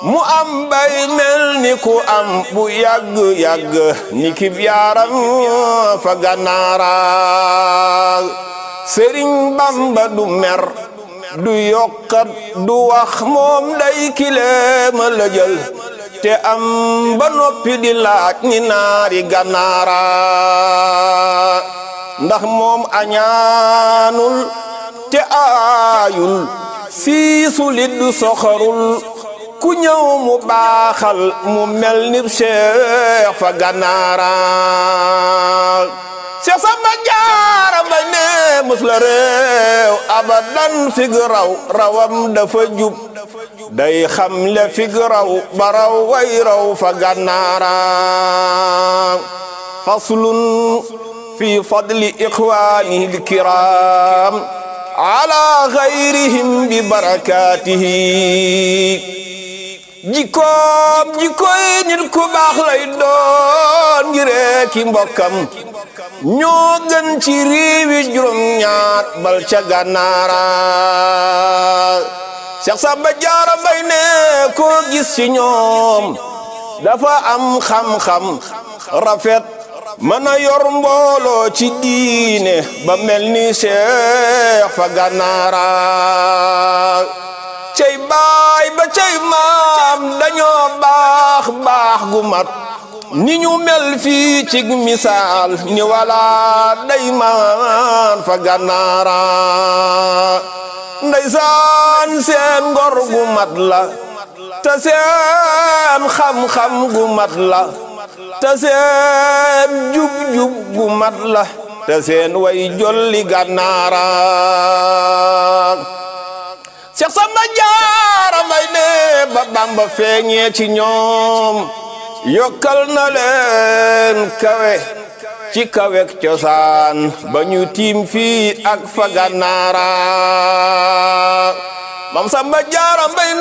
mu am bay mel ni ku am bu yàgg-yàgg ni ki yaaram fa gànnaara sëriñ bamba du mer du yokkat du wax moom day kileema la jël te am ba noppi di laaj ni naari gànnaara ndax moom añaanul te aayul siisu lit du soxorul ku ñëw mu baaxal mu mel ni Cheikh fa gànnaara Cheikh Samba Jaara ba ne mus la réew abadan fig raw rawam dafa jub day xam le fig raw ba raw way raw fa gànnaara faslun fi fadli ixwaanihi alkiram ala gayrihim bi barakatihi jikkoom jikkoy nit ku baax lay doon ngiree ki mbokkam ñoo gën ci réewi juróom ñaat bal ca gànnaara Seex Samba Jaara Mbay ne koo gis ci ñoom dafa am xam-xam rafet mën a yor mbooloo ci diine ba mel ni Seex fa gànnaara cey baay ba cey maam dañoo baax baax gu mat ni ñu mel fii ci misaal ni wala day maan fa gànnaara ndeysaan seen ngor gu mat la te seen xam-xam gu mat la te seen jub-jub gu mat la te seen way jolli gànnaara Seex Samba Jaara Mbay ne ba Bamba feeñee ci ñoom yokkal na leen kawe ci kawek cosaan ba ñu tiim fii ak fa gànnaara Mam Samba Jaara Mbay